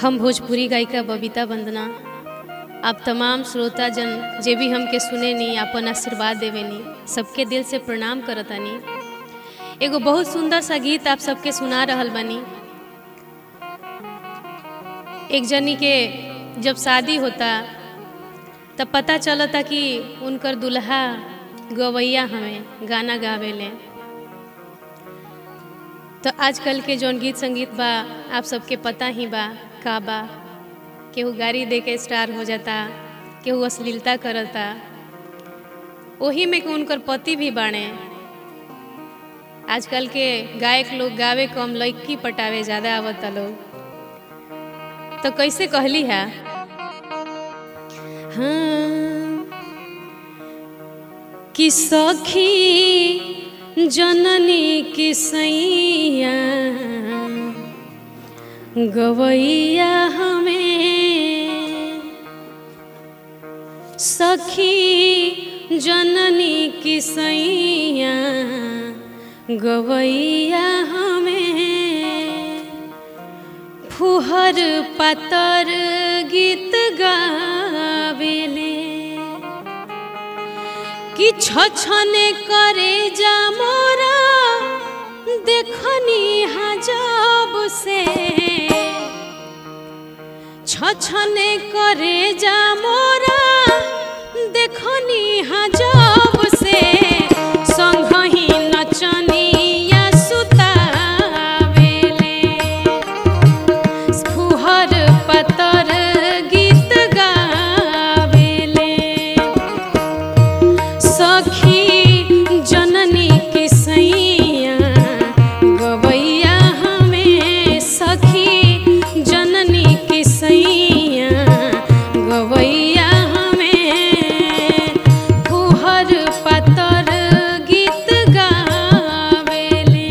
हम भोजपुरी गायिका बबीता वंदना आप तमाम श्रोता जन जे भी हमके सुने नी अपन आशीर्वाद देवे नी सबके दिल से प्रणाम करतानी एगो बहुत सुंदर सा गीत आप सबके सुना रहल बानी एक जनी के जब शादी होता तब पता चलता कि उनकर दुल्हा गवैया हमें गाना गावेले तो आजकल के जौन गीत संगीत बा आप सबके पता ही बा का बा केहू गाड़ी दे के स्टार हो जाता केहू अश्लीलता करता वही में के उनकर पति भी बाणे आजकल के गायक लोग गावे कम लड़की पटावे ज़्यादा आवता लोग तो कैसे कहली है हाँ कि सखी जननी की सैया गवैया हमें सखी जननी की सैया गवैया हमें फुहर पतर गीत गावेले कि छछने करे जा मोरा देखनी हजब से छछने करे जा मोरा देखनी हजब से संगही नचनिया सुतावेले फुहर पतर गीत गावेले सखी जननी के सैया गवैया हमें सखी जननी के सैया गवैया हमें फुहर पतर गीत गावेले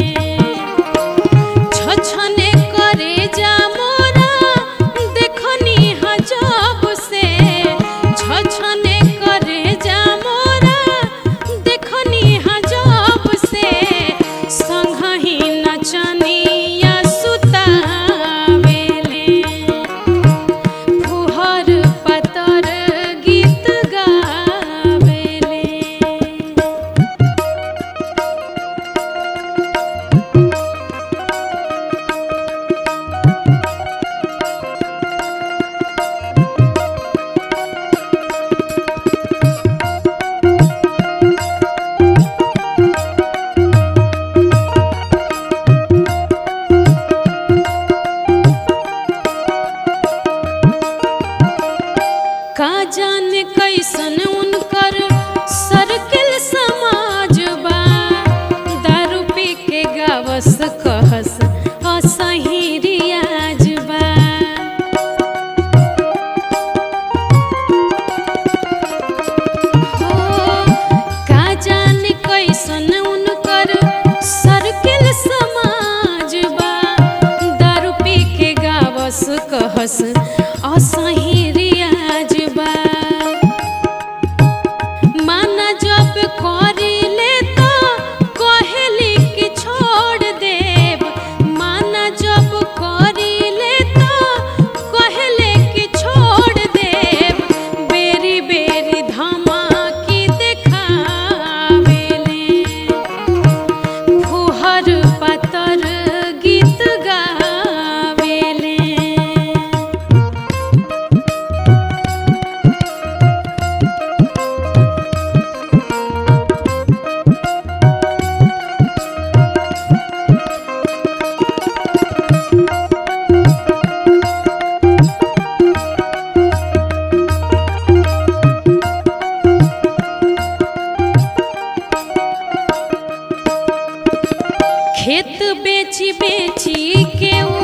छछने करे जा मोरा देखनी हजब से छछने करे जा मोरा देखनी हजब से संगही नचनिया सुतावेले फुहर पतर गीत गावेले का जाने कैसन उनकर सर्किल समाज बा दारू पी के गावस कहस असही रियाज बा हो का जाने कैसन उनकर सर्किल समाज बा दारू पी के गावस कहस असही रियाज बा माना जब करिले तो कहली कि छोड़ देव माना जब करिले तो कहले कि छोड़ देव बेरी बेरी धमाकी देखावेले फुहर पतर गीत गावेले खेत बेची बेची के उ